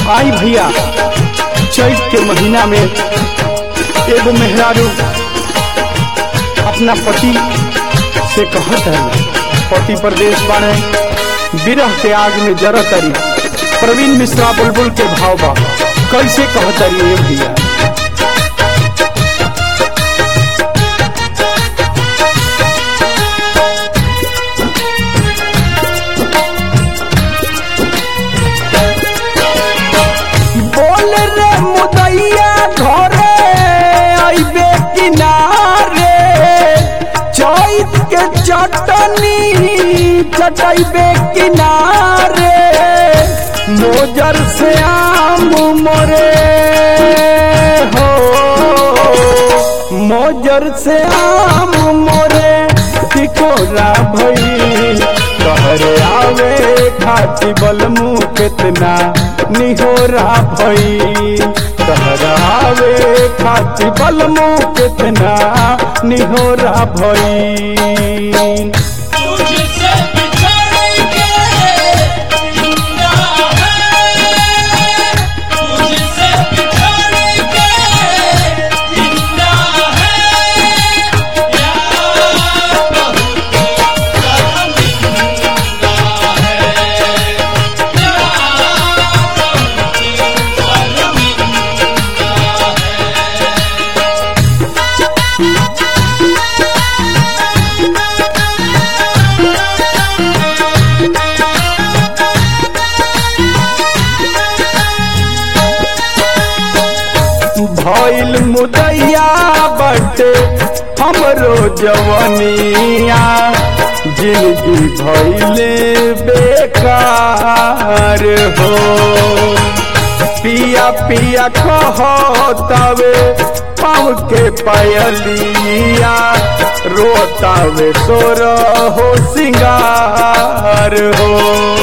आई भैया चैत के महीना में एगो मेहरारू अपना पति से कहत है पति प्रदेश बाने विरह के आग में जरत तरी प्रवीण मिश्रा बुलबुल के भाव बा कैसे कहत तरी ए भैया बोल रे मुदैया घरे आइबे किनारे चैत के चटनी चटैबे किनारे मोजर से आम मोरे हो मोजर से आम मोरे टिकोरा भई कहरे आवे खाची बलमु कितना निहोरा भई कहरा आवे खाची बलमु कितना निहोरा भई तुझसे बिछड़ के जिंदा है तुझसे बिछड़ के जिंदा है यार बहुत शर्मिंदा है यार बहुत शर्मिंदा है भइल मुदैया बटे हमरो जवनिया जिंदगी भइले बेकार हो पिया पिया कहतावे पाँव के पायलिया रोतावे सोर हो सिंगार हो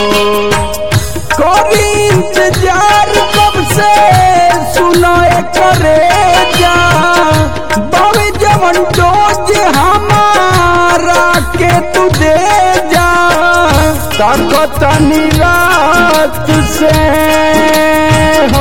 करी इंतजार कब से सुनाए करे जा बाबे जवन डोज हमारा के तू दे जा ताकत रात से हो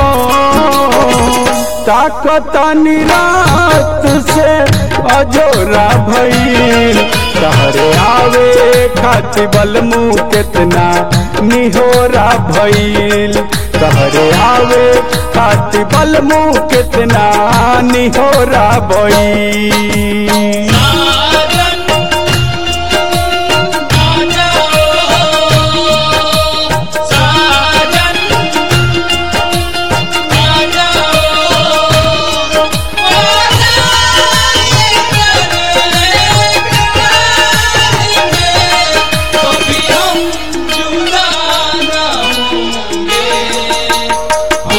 ताकत रात से अजोरा भइल तहरे आवे खाती बलमु कितना निहोरा भइल तहरे आवे खाती बलमु कितना निहोरा भइल साजन आ जाओ साजन आ जाओ कभी हम जुदा न होंगे हो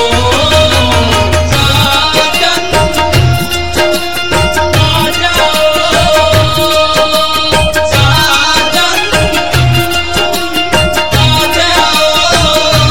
साजन आ जाओ साजन आ जाओ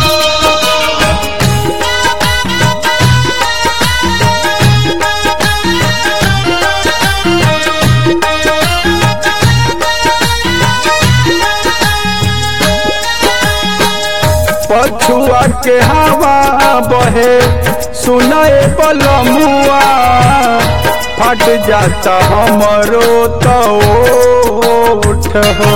पछुआ के हवा बहे सुनाए बलमुआ फट जाता हमरो तो उठ हो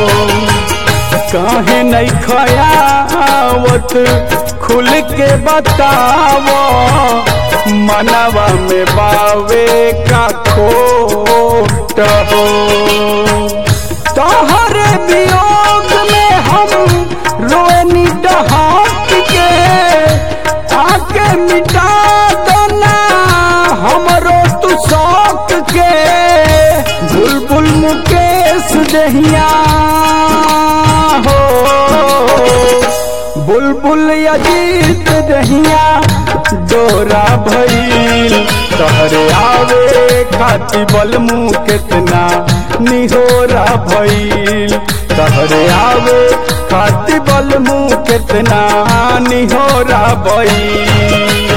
काहे नहीं खयावत खुल के बतावो मनवा में बावे का खोट हो तोहरे वियोग में हम रोनी डहाक के आके मिटा देना हमरो तू शौक के बुलबुल मुकेश दहिया हो बुलबुल अजीत दहिया डोरा भइल तहरे आवे खाती बलमु कितना निहोरा भइल तहरे आवे खाती बलमु कितना निहोरा भइल